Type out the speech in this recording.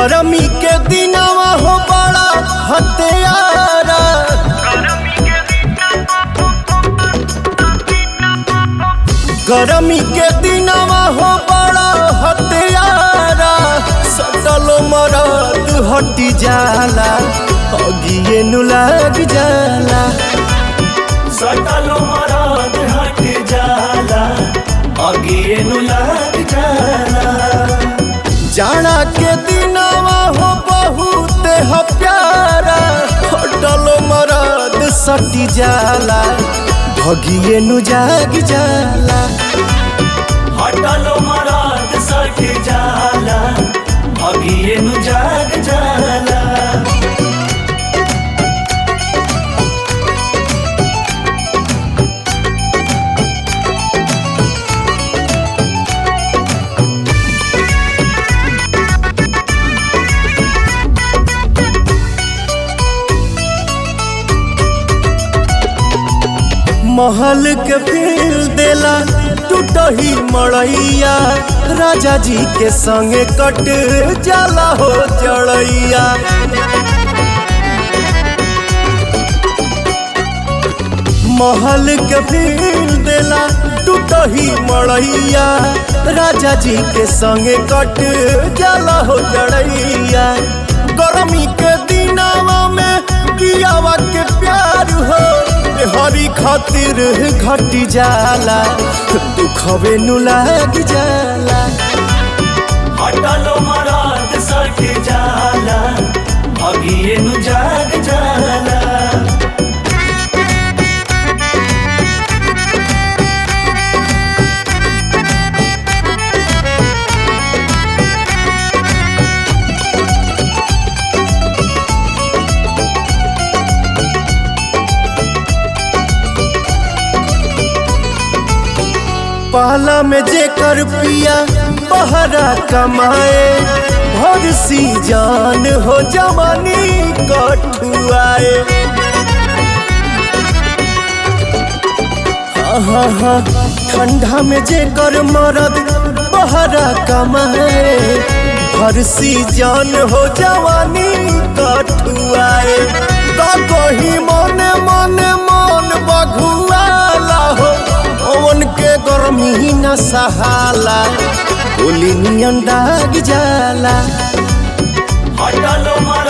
गरमी के दिनवा हो बड़ा हत्यारा गरमी के दिनवा हो बड़ा हत्यारा सटल मरद हटी जाला अगिए नु लग जाला सटल मराद हट जाला अगिए नु लग जाला जाना के दिनवा हो बहुत ह प्यारा हटल मरद सटी जाला भगिए नु जाग जाला हटल मराद सट जाला अगिए नु जाग जाला महल के फील देला टूटही मड़ैया राजा जी के संगे कट जाला हो जड़ैया महल के फील देला टूटही मड़ैया राजा जी के संगे कट जाला हो जड़ैया गर्मी के दिनावा में कियावा के प्यार हो हरी खातिर घटी जाला दुखवे नु लाग जाला हटल मराद सट जाला अगिए नु जाग जाला पहला में जेकर पिया बहरा कमाए भर सी जान हो जवानी कठुआए हाँ हाँ ठंडा में जेकर मरद बहरा कमाए भर सी जान हो जवानी कठुआए तो कही मने मने मन बघुआला हो ओवन के गर्मी न सहाला गोली नियन दाग जाला हटल मराद